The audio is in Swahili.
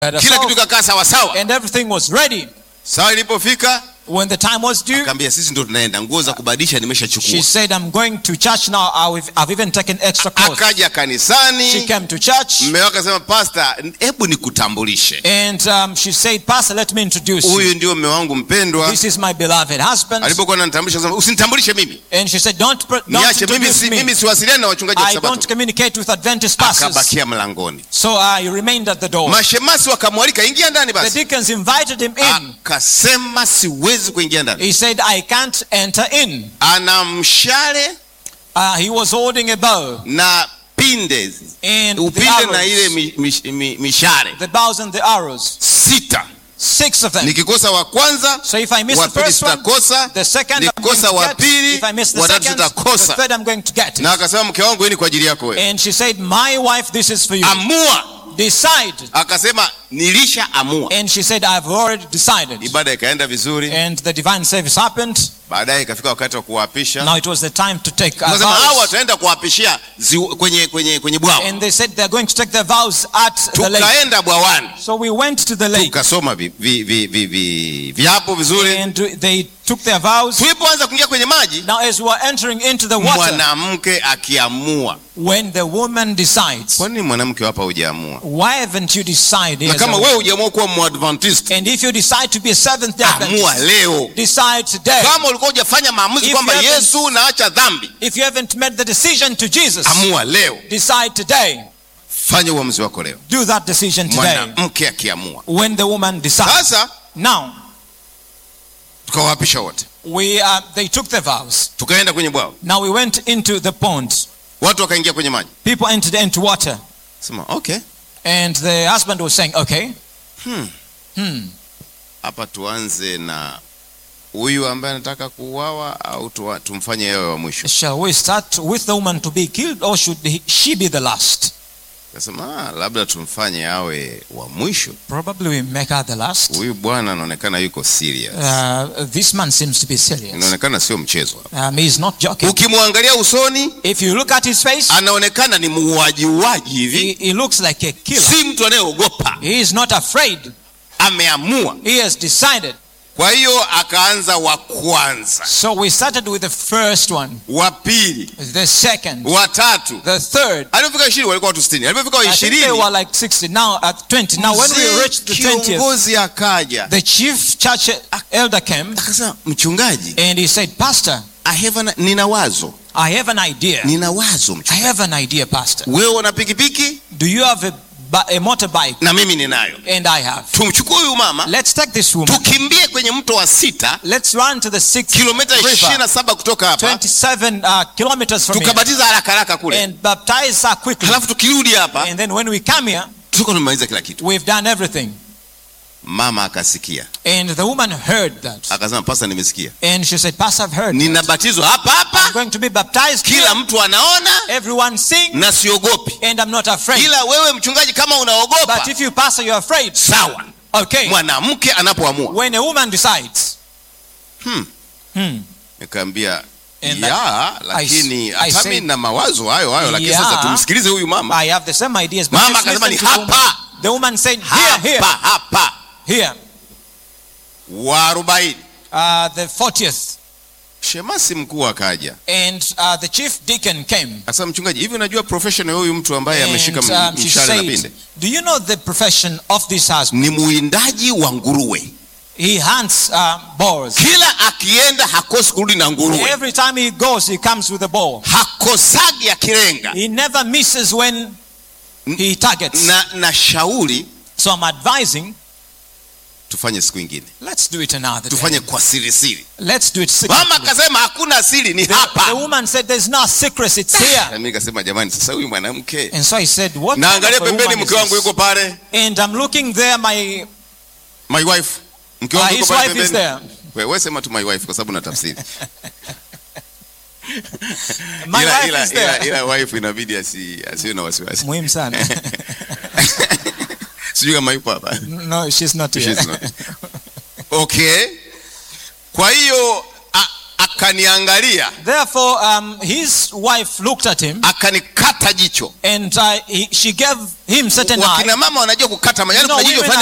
had a kila solve, kitu kakaa sawasawa and everything was ready. sawa ilipofika When the time was due, akaambia sisi ndo tunaenda nguo za kubadilisha she nimeshachukua said, I'm going to church now. I've, I've even taken extra clothes. akaja She kanisani came to church mme wake akasema pasta hebu nikutambulishe and um, she said, Pastor, let me introduce you. huyu ndio mme wangu mpendwa This is my beloved husband. alipokuwa ananitambulisha akasema usinitambulishe mimi And she said, Don't, pr- don't niache mimi introduce si, me. mimi siwasiliani na wachungaji wa I don't sabato communicate with Adventist pastors. akabakia mlangoni So I remained at the door. mashemasi wakamwalika ingia ndani The basi deacons invited him in. akasema siwezi kuingia ndani He said, I can't enter in. ana mshale Uh, he was holding a bow na pinde and the, upinde na ile arrows, mi, mi, mi, mishale the bows and the arrows. sita Six of them. nikikosa wa kwanza So if I miss wa the pili first one, sitakosa the second I'm going nikikosa to wa get. pili If I miss the watatu second, the sitakosa third I'm going to get. na akasema mke wangu hii ni kwa ajili yako wewe And she said, My wife, this is for you. amua Decide. akasema nilisha amua And she said, I've already decided. ibada ikaenda vizuri And the divine service happened. baadaye ikafika wakati wa kuwapisha Now it was the time to take uh, akasema hao vows. wataenda kuwapishia ziwa- kwenye kwenye kwenye bwawa And they said they're going to take their vows at the lake. tukaenda bwawani So we went to the lake. tukasoma vi, vi, vi, vi, vi, viapo vizuri And they took their vows. tulipoanza kuingia kwenye maji Now, as we were entering into the water, mwanamke akiamua when the woman decides, kwa nini mwanamke hapa hujaamua why haven't you decided? na as kama a- wewe hujaamua kuwa mwadventist and if you decide to be a seventh day amua Adventist, leo decide today. kama ulikuwa hujafanya maamuzi If kwamba you haven't- yesu naacha dhambi If you haven't made the decision to Jesus, amua leo decide today. fanya uamuzi wako leo Do that decision today. mwanamke akiamua When the woman decides. sasa Now, tukawapisha wote we uh, they took their vows. tukaenda kwenye bwawa Now we went into the pond. watu wakaingia kwenye maji People entered into water, sema okay and the husband was saying, "Okay, hmm. hmm, hapa tuanze na huyu ambaye anataka kuuawa au tuwa, tumfanye yewe wa mwisho shall we start with the woman to be killed, or should he, she be the last?" kasema ah, labda tumfanye awe wa mwisho Probably we make her the last. huyu bwana anaonekana yuko serious Uh, this man seems to be serious. inaonekana sio mchezo hapa. Um, he's not joking. ukimwangalia usoni If you look at his face, anaonekana ni muuaji uaji he, hivi he looks like a killer. si mtu anayeogopa He is not afraid. ameamua He has decided. kwa hiyo akaanza wa kwanza So we started with the first one, wa pili the second, wa tatu the third. alipofika ishirini walikuwa watu sitini alipofika wa I think they ishirini were like 60. Now at 20. Now when we mzee reached the 20th, kiongozi akaja the chief church elder came akasema mchungaji and he said, Pastor, I have an, nina wazo I have an idea. nina wazo I mchungaji have an idea, Pastor. wewe una pikipiki Do you have a, bi- a motorbike? na mimi ninayo And I have. tumchukue huyu mama Let's take this woman. tukimbie kwenye mto wa sita Let's run to the sixth kilomita ishirini river, na saba kutoka hapa 27 uh, kilometers from here, tukabatiza haraka haraka kule and baptize her quickly. halafu tukirudi hapa And then when we come here, tuko tumemaliza kila kitu we've done everything. mama akasikia And the woman heard that. akasema pasa nimesikia And she said, Pastor, I've heard. that. ninabatizwa hapa I'm hapa going to be baptized here. kila mtu anaona Everyone sing, na siogopi and I'm not afraid. ila wewe mchungaji kama unaogopa But if you, Pastor, you're afraid. sawa Okay. mwanamke anapoamua When a woman decides, hmm. hmm, nikaambia And ya lakini I hata say- mimi na mawazo hayo hayo lakini Yeah. sasa tumsikilize huyu mama I have the same ideas. But Mama just akasema listen ni to the woman. hapa. The woman said, here, here, hapa hapa here. wa arobaini Uh, the 40th. shemasi mkuu akaja And uh, the chief deacon came. sasa mchungaji hivi unajua profession ya huyu mtu ambaye ameshika And, m- um, she mshale na said, pinde Do you know the profession of this husband? ni muindaji wa nguruwe He hunts uh, boars. kila akienda hakosi kurudi na nguruwe Every time he goes, he comes with a boar. hakosagi akilenga He never misses when he targets. na, na shauri So I'm advising, tufanye siku ingine let's do it another tufanye day. kwa siri siri Let's do it mama secretly. akasema hakuna siri ni The, the hapa woman said, There's no secret, it's na here. mimi nikasema jamani sasa huyu mwanamke And so I said, What? kind naangalia of a pembeni woman is mke wangu this? yuko pale And I'm looking there, my, my wife mke uh, wangu his yuko pale wife is pembeni there. wewe sema tu my wife kwa sababu na tafsiri My ila, wife ila, is ila, there. ila wife inabidi asi, asiwe na wasiwasi Muhimu sana. sijui kama yupo hapa no, she's not here. She's not. okay kwa hiyo a- akaniangalia Therefore, um, his wife looked at him akanikata jicho and uh, he, she gave him certain eye. wakina mama wanajua kukata You majani know, kuna jicho women fulani